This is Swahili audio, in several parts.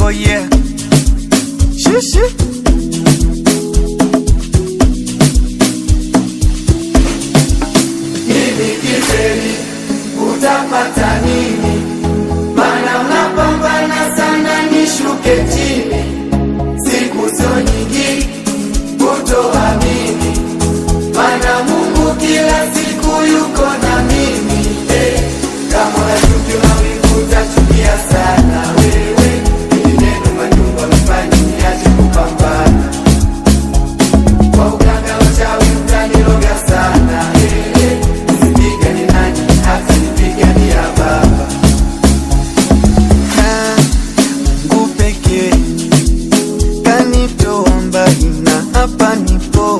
Oh yeah. Shishi. Hivi kifeli utapata nini? Mana unapambana sana nishuke chini, siku sio nyingi kutoamini, mana Mungu kila siku yuko na mimi eh. Kama unachuki mawingu utachukia sana wewe, ili neno majumba mfanye niache kupambana kwa uganga wachawi mtaniroga sana eh, eh. Usipigani nani hata nipigania baba Na Mungu pekee kanitoa mbali na hapa nipo,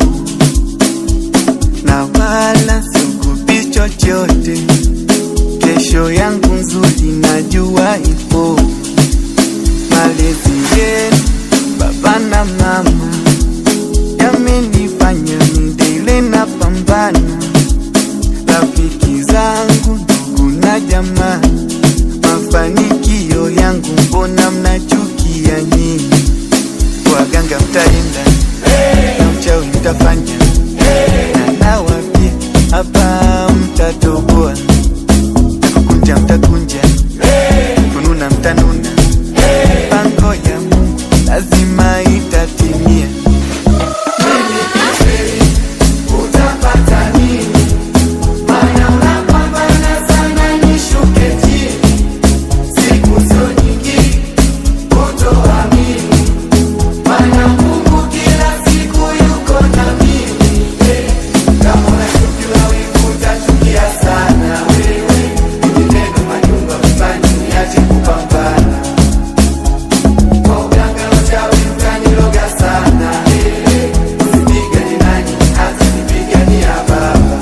na wala siogopi chochote. Kesho yangu nzuri najua ipo. Malezi yenu baba na mama yamenifanya midele na pambana, rafiki zangu ndugu na jamaa mafanikio yangu mbona mnachukia nyinyi? Waganga mtaenda na mchawi mtafanya na nawapia hapa mtatoboa, kukunja mtakunja, kununa mtanuna, pango ya Mungu lazima itatimia. utapata nini? Mana unapambana sana nishuke chini, siku sio nyingi kutoamini, mana Mungu kila siku yuko na mimi eh. Kama unachuki mawingu utachukia sana wewe, ili neno majumba mfanye niache kupambana kwa uganga wachawi mtaniroga sana eh, eh. Usipigani nani hata nipigania baba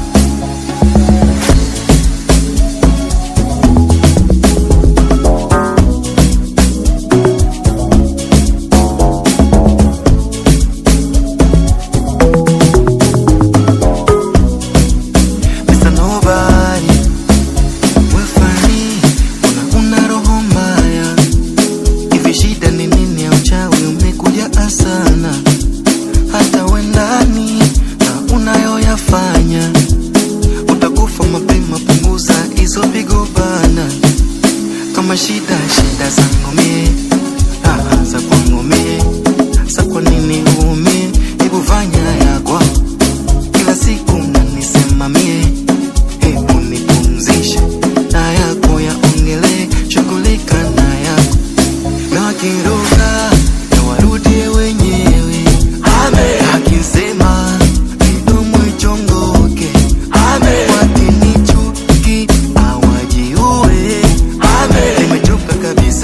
Mr. Nobody, wewe fani, una una roho mbaya. Hivi shida ni nini ya uchawi umekuja asana? Hata wendani na unayoyafanya utakufa mapema, punguza hizo pigo bana. Kama shida shida zangu mie, raha za kwangu mie, sa kwa nini uumie? Hebu fanya yakwa kila siku mnanisema mie, hebu nipumzishe na yako yaongele, shughulika na yako na wakiruka na warudie wenyewe. Akisema midomo ichongoke, wakinichuki awajiue. Nimechoka kabisa